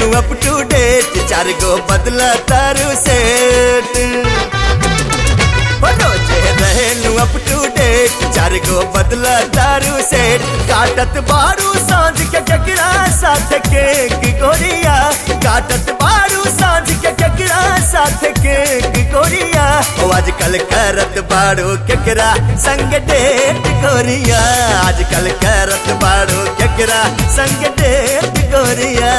रहेलू up two debt चार गो बदला तारू सेट रोजे रहेलू अप टू डेट चार गो बदला तारू सेट काटत बारू सांझ के ककरा साथ केक गोरिया काटत बारू सांझ के ककरा साथ केक गोरिया ओ आजकल करत बारू केकरा संग डेट गोरिया आजकल करत बारू केकरा संग डेट गोरिया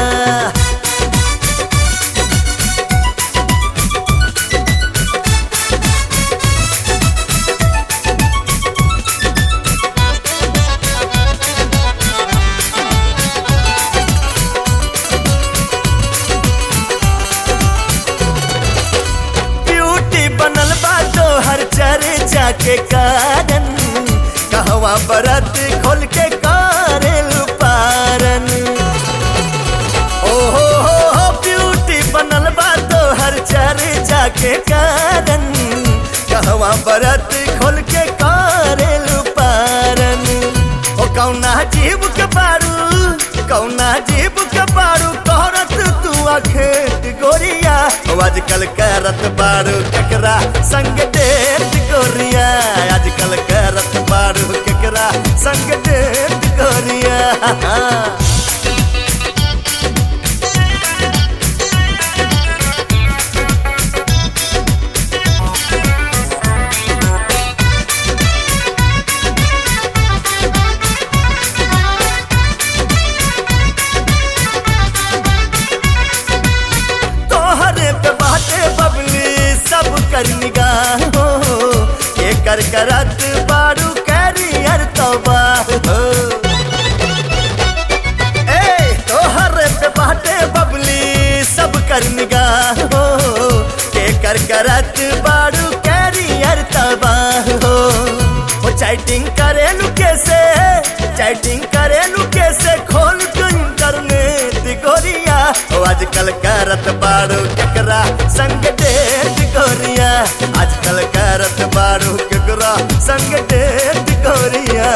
ब्यूटी बनल बा तो हर चर्चा के कारण कहवा बरत खोल के कारेल पारन ओ हो हो हो ब्यूटी बनल बा तो हर चर्चा के कारण कहवा बरत खोल के कारेल पारन ओ कौना जीव के बारू कौना जीव के बारू कहरत तू अखेट गोरिया ओ आजकल करत बारू केकरा संग डेट गोरिया आजकल करत बारू केकरा संग डेट गोरिया तोहरे पे बाटे बबली सब कर निगाह हो ये कर करत बारू कैरियर तबाह हो ए तोहरे पे बाटे बबली सब कर निगाह हो ये कर करत बारू कैरियर तबाह हो ओ चैटिंग करेलू कैसे चैटिंग करेलू कैसे खोल के इंटरनेट गोरिया ओ आजकल करत बारू केकरा संग डेट गोरिया आजकल करत बारू केकरा संग डेट गोरिया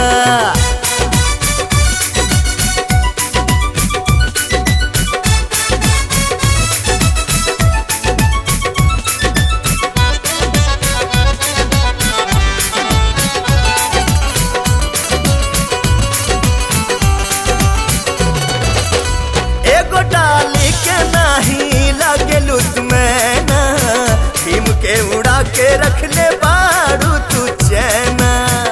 एगो डाली के नाही लगेलू तुम्हें ना भीम के उड़ा के रख ले बारू तू चैना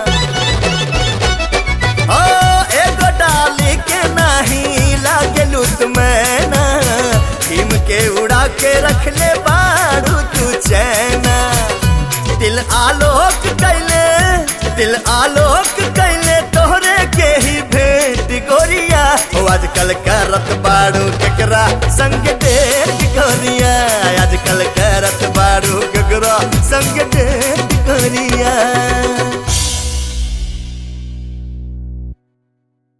ओ एगो डाली के नाही लगेलू तुम्हें ना भीम के उड़ा के रख ले बारू तू चैना दिल आलोक कैले दिल आलोक कैले तोहरे के ही भेंट गोरिया ओ आजकल करत बाड़ू केकरा संग डेट गोरिया आजकल करत बाड़ू केकरा संग डेट गोरिया